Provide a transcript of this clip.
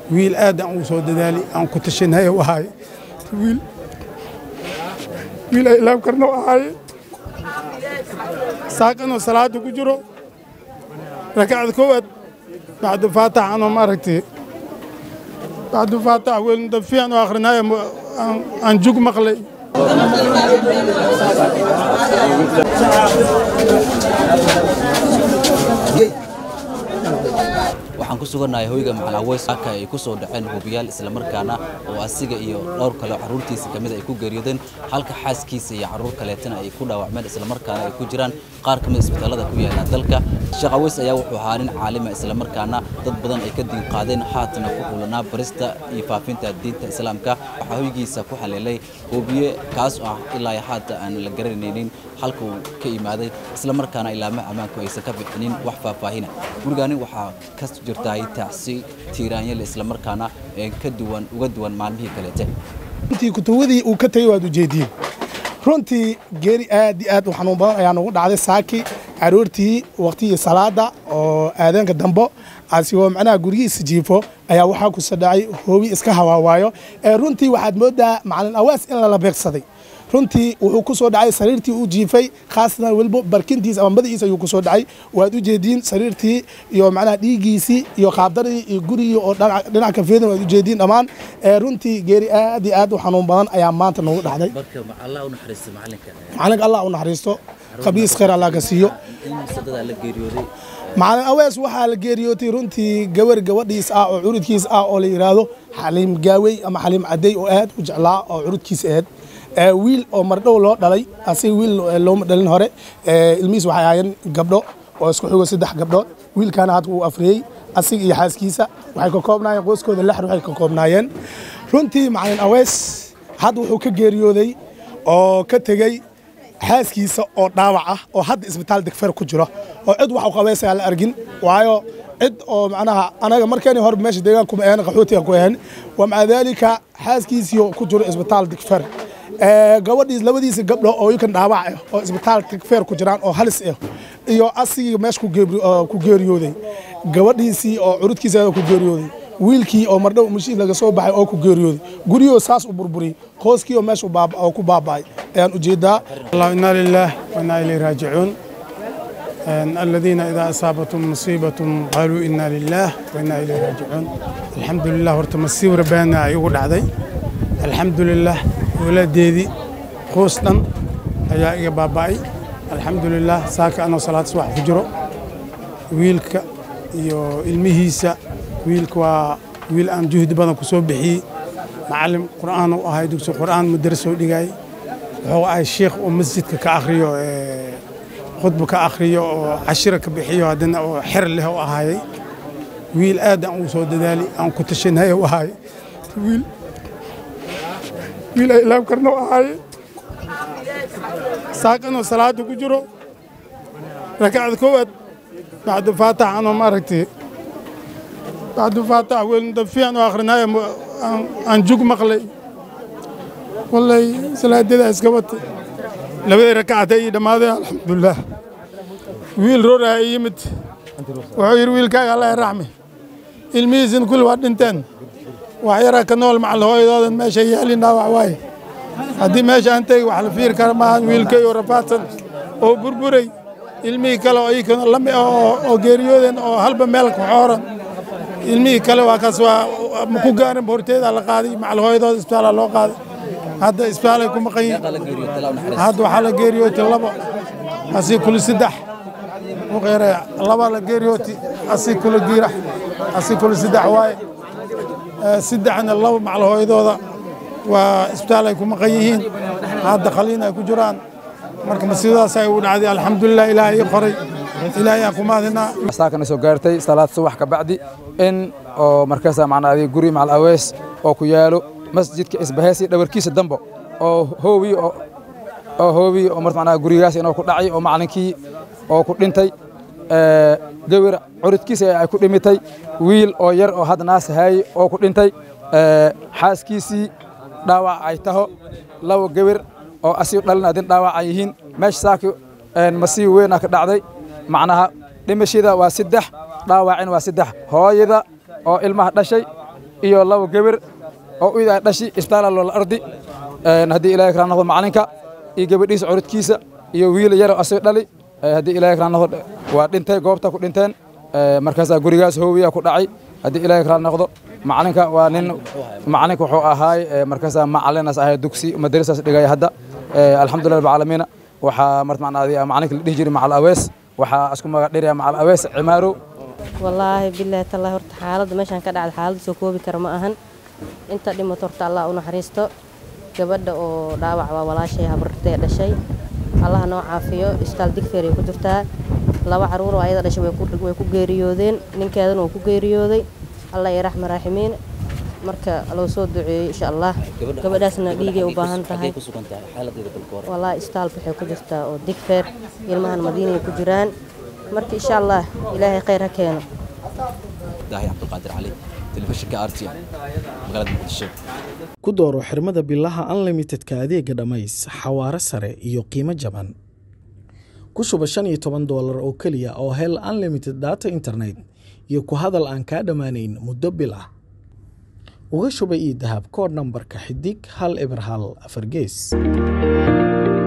wiil aad aan ugu soo dadaali aan ku tashanay u ahaay wiil wiil ay ilaab karna u ahaaye saaqanoo salaada ku jiro rakacda koowaad bacdu faatax anoo maaragtay bacdu faatax weelin dafiican oo akhrinayo aan jug maqlay waxaan ku sugannahay hoyga macalaweys halka ay ku soo dhaceen hubiyaal islamarkaana oo asiga iyo dhowr kale oo carruurtiisa ka mid ay ku geeriyoodeen halka xaaskiisa iyo carruur kaleetana ay ku dhaawacmeen islamarkaana ay ku jiraan qaar ka mid isbitaallada ku yaala dalka sheekh aweys ayaa wuxuu ahaa nin caalima islamarkaana dad badan ay ka diin qaadeen haatana ku xulanaa barista iyo faafinta diinta islaamka waxaa hoygiisa ku haleelay hubiye kaas oo ah ilaa haata aan la garanaynin halka uu ka imaaday islamarkaana ilaamaha ammaanku aysan ka bixinin wax faahfaahina gurigaani waxaa ka jirtahay tacsi tiiraanyale islamarkaana ka duwan uga duwan maalmihii kaleete runtii kutuwadii uu ka tegey waad ujeediin runtii geeri aad iyo aad u xanuun badan ayaa nagu dhacday saaki caruurtii waqtigii salaada oo aadaanka dambo asigoo macnaha gurigiisa jiifo ayaa waxaa ku sadhacay hoobi iska hawaawaayo ee runtii waxaad moodaa macalin awaas in lala beegsaday runtii wuxuu ku soo dhacay sariirtii uu jiifay khaasatan weliba barkintiisa ama madaxiisa ayuu ku soo dhacay waad u jeediin sariirtii iyo macnaha dhiiggiisii iyo qaabdaradii iyo gurigii oo dhinac ka feedan waad u jeediin dhammaan runtii geeri aad iyo aad u xanuun badan ayaa maanta nagu dhacday macalinka allah u naxariisto qabriis khayr allah ka siiyo macalin awees waxaa la geeriyootay runtii gabar gabadhiis ah oo curudkiis ah oo la yidhaahdo xaliim gaawey ama xaliim cadey oo aad u jeclaa oo curudkiisa ahayd wiil oo mardhow loo dhalay asiga wiil looma dhalin hore ilmihiis waxay ahaayeen gabdho oo isku xigo saddex gabdhood wiilkaana hadda uu afriyey asiga iyo xaaskiisa waxay ka koobnaayeen qoyskooda lix waxay ka koobnaayeen runtii macalin awees hadda wuxuu ka geeriyooday oo ka tegey xaaskiisa oo dhaawac ah oo hadda isbitaal degfer ku jiro oo cid wax u qabaysayaa la argin waayo cid oo macnaha anaga markeeni hore meesha deegaanku ma ahan qaxootiga ku ahan wa maca daalika xaaskiisii ku jiro isbitaal degfer gabadhiis labadiisa gabdho oo ikan dhaawac ah oo isbitaal degfer ku jiraan oo halis ah iyo asigii meesha ku geeriyooday gabadhiisii oo curudkiisa ku geeriyooday wiilkii oo mardhow mashiid laga soo baxay oo ku geeriyooday guryahoo saas u burburiyey qooskii oo meesha oo ku baaba'ay ayaan ujeedaa allah inaa lilaah wainaa ilayhi raajicuun aladiina idaa asaabatum musiibatum qaaluu inaa lilaah wainaa ilayhi raajicuun alxamdu lilah horta masiib rabbaana ay ugu dhacday alxamdu lilah waladeedii qoos dhan ayaa iga baaba'ay alxamdu lilah saaka anoo salaad subax ku jiro wiilka iyo ilmihiisa wiilka waa wiil aan juhdi badan ku soo bixiyey macalin qur'aan u ahay dugsi qur'aan madarasoo dhigay wuxuu ahay sheikh oo masjidka ka akhriyo khudba ka akhriyo oo cashira ka bixiyo haddana oo xer leh u ahaayey wiil aad aan ugu soo dadaali aan ku tashanay u ahaay wiil wiil ay ilaab karna u ahaaye saaqanoo salaada ku jiro rakacda koowaad bacdu faatax anoo maaragtay bacdu faatax weelin dafiican oo akhrinayo aan jug maqlay wallay salaadada iska watay labadii rakacad ay dhammaadeen alxamdulilah wiil rooraha i yimid wuxuu yidhi wiilkaaga allah raxmi ilmihiisin kulli waa dhinteen wax yaraa ka nool macal hooyadoodan meesha yaalin dhaawac waaye haddii meesha aan tegi wax la fiiri kara maaha wiilkay oo rafaadsan oo burburay ilmihii kale oo iyakana lami oo geeriyoodeen oo halba meel ku xooran ilmihii kale waa kaas waa maku gaarin horteeda la qaaday macal hooyadooda isbitaala loo qaaday hadda isbitaalay ku maqan yihiin hadda waxaa la geeriyootay labo asii kuli saddex uqeere laba la geeriyooti asii kuli giirax asii kuli saddex waaye saddexna laba macal hooyadooda waa isbitaal ay ku maqan yihiin hadda khaliin ay ku jiraan marka masiibadaas ay u dhacday alxamdulilah ilaahay ii qoray ilaahay aan ku mahadinaa saakana soo gaartay salaad subax ka bacdi in oo markaasa macnaa adiga guri macal awees oo ku yaalo masjidka isbaheesi dhawarkiisa dambo oo hoobi oo hoobi oo marta macnaa gurigaas inoo ku dhacay oo macalinkii oo ku dhintay gawir curudkiisa ay ku dhimitay wiil oo yar oo hadda naas haayey oo ku dhintay xaaskiisii dhaawac ay taho laba gawir oo asiu dhalin adin dhaawac ay yihiin meesha saaki masiib weynaa ka dhacday macnaha dhimashada waa saddex dhaawacin waa saddex hooyada oo ilmaha dhashay iyo laba geber oo id ay dhashi isbitaala loola ardi haddii ilaahay kala noqdo macalinka iyo gabadhiisa curudkiisa iyo wiil yaro asay dhali haddii ilaahay kala noqdo waa dhintay goobta ku dhinteen markaasaa gurigaas hoowiya ku dhacay haddii ilaahay kala noqdo macalinka waa nin macalinka wuxuu ahaay markaasaa macalinas ahay dugsi madrasaas dhigaya hadda alxamdulilah rabbilcaalamiina waxaa martmacnaadi macalinka la dhihi jiray macal awees waxaa isku magac dhiraya macal awees cimaarow wallaahi bilaahi tallahi horta xaaladda meeshaan ka dhacda xaalad soo koobi kara ma ahan inta dhimato horta allah u naxariisto gabadha oo dhaawac waa walaashay habartee dhashay allaha noo caafiyo istaal digfeer ay ku jirtaa laba caruur oo ayada dhashay way ku geeriyoodeen ninkeedana wuu ku geeriyooday allah iyo raxma raaximiin marka loo soo duceeyo insha allah gabadhaasna dhiigay u baahan tahay wallaahi istaalka waxay ku jirtaa oo digfeer ilmahan madiinay ku jiraan marka insha allah ilaahay khayr ha keeno daahi cabdulqaadir cali telefishinka rtn magaalada muqdisho ku dooro xirmada bilaha unlimitedka adeega dhammays xawaare sare iyo qiimo jaban ku shuba shan iyo toban doolar oo keliya oo hel unlimited data internet iyo ku hadal aan kaa dhammaanayn muddo bil ah uga shuba ii dahab koodh nambarka xidig hal eber hal afar gees